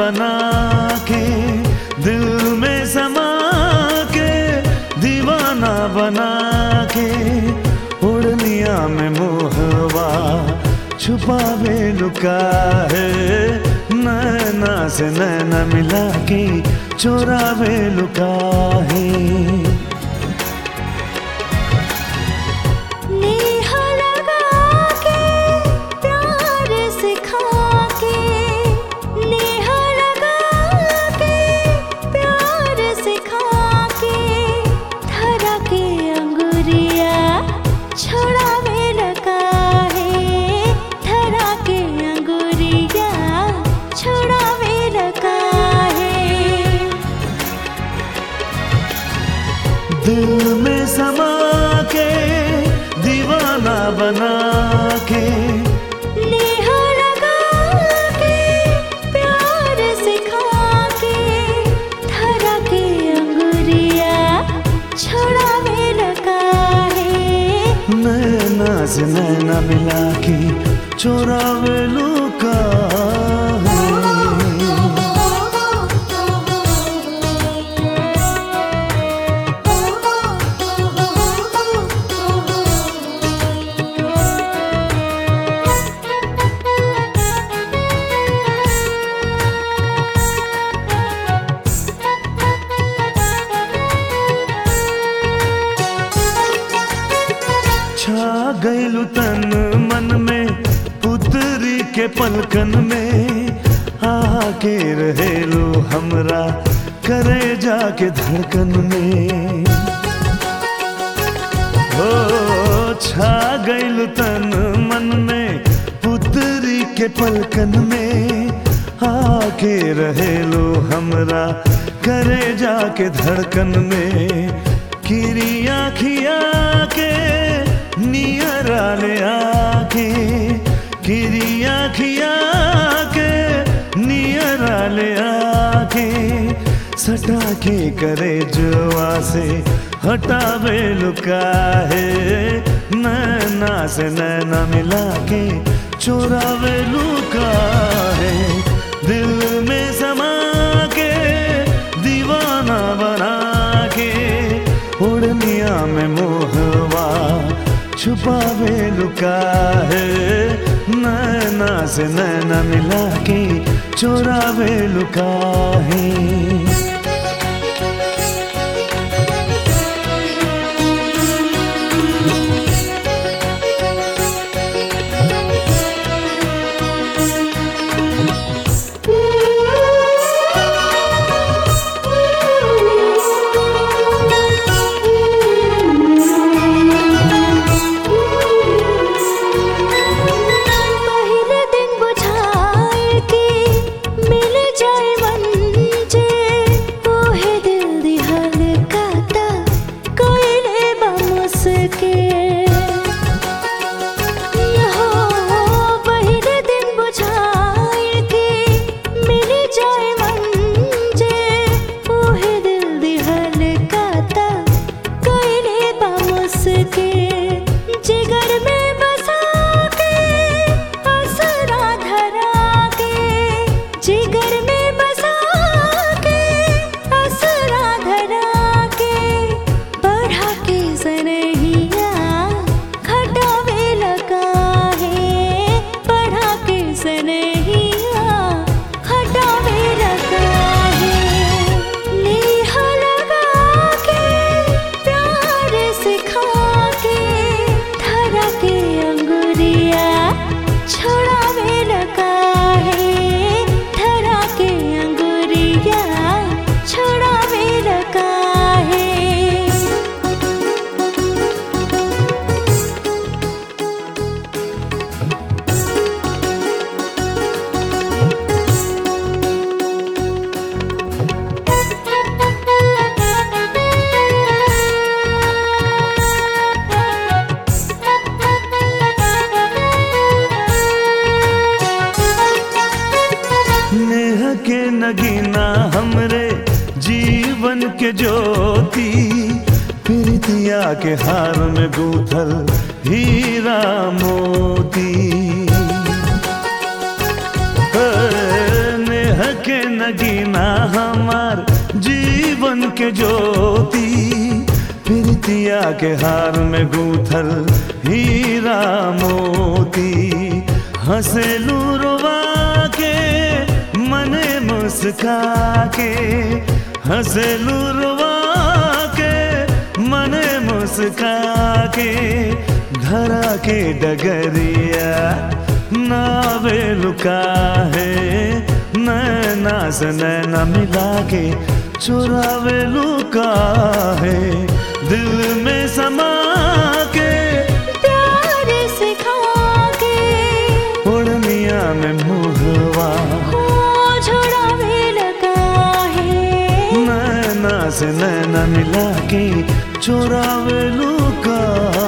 बना के दिल में समा के दीवाना बना के उड़निया में मोहवा छुपावे लुका है नैना से नैना मिला के चोरावे लुका है नेह लगा के प्यार सिखा के नेह लगा के प्यार सिखा के धरा के अंगुरिया छोड़ावे लगा है धरा के अंगुरिया छोड़ावे लगा है दिल में समा के दीवाना बना के नेह लगा के प्यार सिखा के धरा के अंगुरिया छोड़ावे लगा है नैना से नैना मिला के चोरावे लुका है छा गइलु तन मन में पुतरी के पलकन में आके रहेलु हमरा करे जाके धड़कन में हो छा गइलु तन मन में पुतरी के पलकन में आके रहेलु हमरा करे जाके धड़कन में किरिया खिया के नियरा ले आके किरिया खिया के नियरा ले आके सटा के करे जुआ से हटावे लुका है नैना से नैना मिला के चोरावे लुका है दिल में समा के दीवाना बना के उड़निया में मोहवा छुपावे लुका है नैना से नैना मिला के चोरावे लुका है पहले दिन बुझाए के मिल जाए मंजे ओहे दिल दिहल काता कोयले बमुस के हो पहले दिन बुझाए के मिल जाए मंजे ओहे दिल दिहल काता कोयले बमुस के जिगर में बसा के असरा धरा के जिगर में बसा के असरा धरा के बढ़ा के सनहिया खटावे लगा है बढ़ा के सनहिया खटावे लगा है नेह लगा के प्यार सिखा के धरा के अंगुरिया छोड़ावे लगा है धरा के अंगुरिया छोड़ावे लगा है नेह के नगीना हमरे जीवन के ज्योति प्रीतिया के हार में गूथल हीरा मोती हे, नेह नेह के नगीना हमार जीवन के ज्योति प्रीतिया के हार में गूथल हीरा मोती हंसेलू रुवा के मने मुस्का के हंसेलू रुवा के मने मुस्का के धरा के डगरिया नावे लुका है नैना से नैना मिला के चुरावे लुका है दिल में समा के प्यार सिखा के उड़निया में मुहवा हो छुड़ावे लगा है नैना से नैना मिला के चुरावे लुका